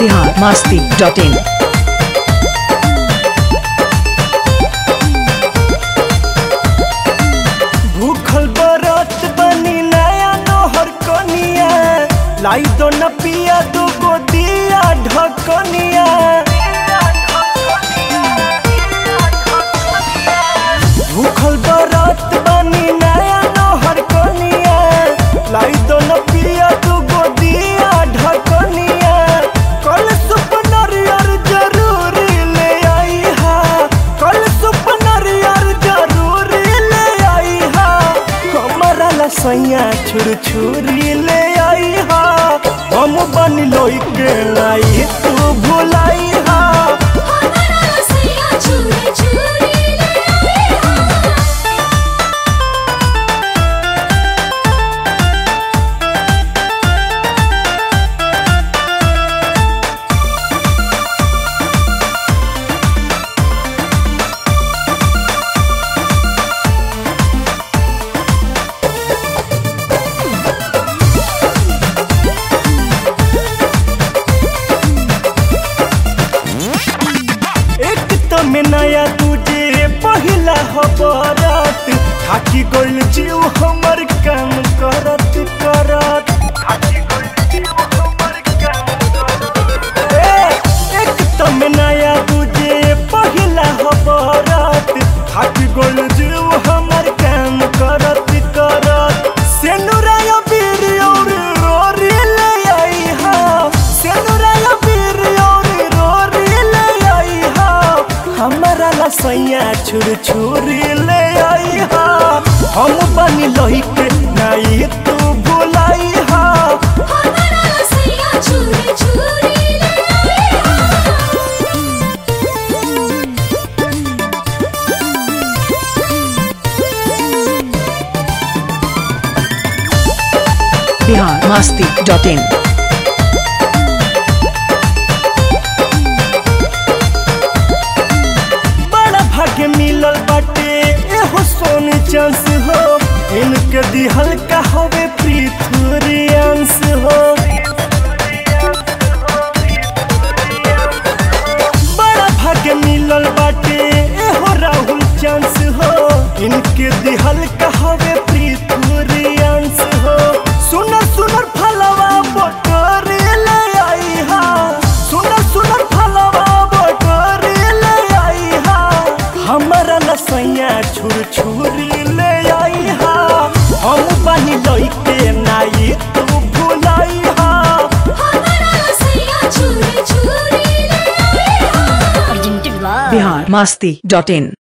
Bihar Masti dot in भूखल बरत बनी नया नोहर कनिया लाई दो न पिया दो गो दिया ढकनिया भूखल बरत बनी नया नोहर कनिया लाई दो न पिया दो गो दिया ढकनिया कल सुपनर यार जरूरी ले आई हा कल सुपनर यार जरूरी ले आई हा हमारा लसैया छुर छुरी ले आई हा हम बन लोई के लाई तू भुलाई हा एक तो में नया तुझे पहिला हबरत थाकी गोल जीव हमर काम करत करत ए, एक तो में नया तुझे पहिला हबरत थाकी गोल जीव हमर काम करत करत सेनुराया बीर और रोरी ले आई हा सेनुराया बीर और रोरी ले आई हा हमारा लसैया छुर छुरी ले आई हा हम बनी लोही के नहीं तू भुलाई हा बिहार मास्ती डॉट इन बड़ा भाग्य मिलल बाटे एहो सोनी चांस हो इनके दिहल का हवे पृथुरियांश हो बड़ा भाग्य मिलल बाटे एहो राहुल चांस हो इनके दिहल का हवे पृथुरियांश हो सुनर सुनर फलवा बटोरी ले आई हा सुनर सुनर फलवा बटोरी ले आई हा हमारा लसैया छुर छुरी ले आई हा हम बनी लइके नाई तू भुलाई हा बिहार मास्ती डॉट इन